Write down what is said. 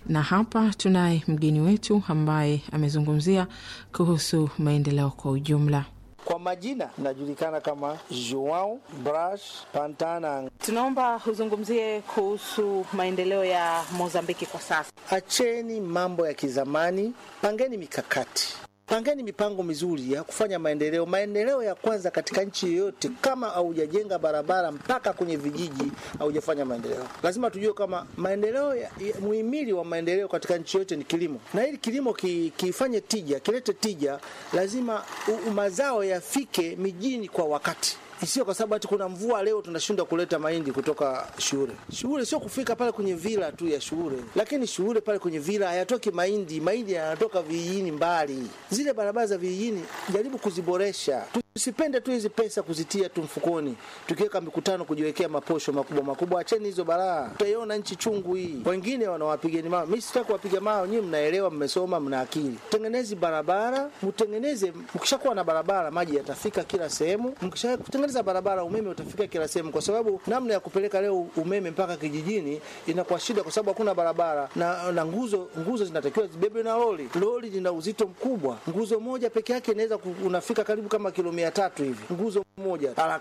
na hapa tunaye mgeni wetu ambaye amezungumzia kuhusu maendeleo kwa ujumla. Kwa majina najulikana kama Joao Bras Pantana. Tunaomba uzungumzie kuhusu maendeleo ya Mozambiki kwa sasa. Acheni mambo ya kizamani, pangeni mikakati Pangeni mipango mizuri ya kufanya maendeleo. Maendeleo ya kwanza katika nchi yoyote, kama haujajenga barabara mpaka kwenye vijiji, haujafanya maendeleo. Lazima tujue kama maendeleo ya, ya, muhimili wa maendeleo katika nchi yote ni kilimo, na ili kilimo ki, kifanye tija, kilete tija, lazima u, mazao yafike mijini kwa wakati Sio kwa sababu ati kuna mvua leo tunashindwa kuleta mahindi kutoka shule. Shule sio kufika pale kwenye vila tu ya shule, lakini shule pale kwenye vila hayatoki mahindi. Mahindi yanatoka vijijini mbali. Zile barabara za vijijini jaribu kuziboresha. Tusipende tu hizi pesa kuzitia tu mfukoni, tukiweka mikutano kujiwekea maposho makubwa makubwa. Acheni hizo balaa, tutaiona nchi chungu hii. Wengine wanawapigeni mawe, mimi sitaki kuwapiga mawe. Nyinyi mnaelewa, mmesoma, mna akili. Tengenezi barabara, mtengeneze. Mkishakuwa na barabara, maji yatafika kila sehemu. Mkishatengeneza barabara, umeme utafika kila sehemu, kwa sababu namna ya kupeleka leo umeme mpaka kijijini inakuwa shida, kwa sababu hakuna barabara na, na nguzo nguzo zinatakiwa zibebe na lori. Lori lina uzito mkubwa, nguzo moja peke yake inaweza unafika karibu kama kilomita tatu hivi, nguzo moja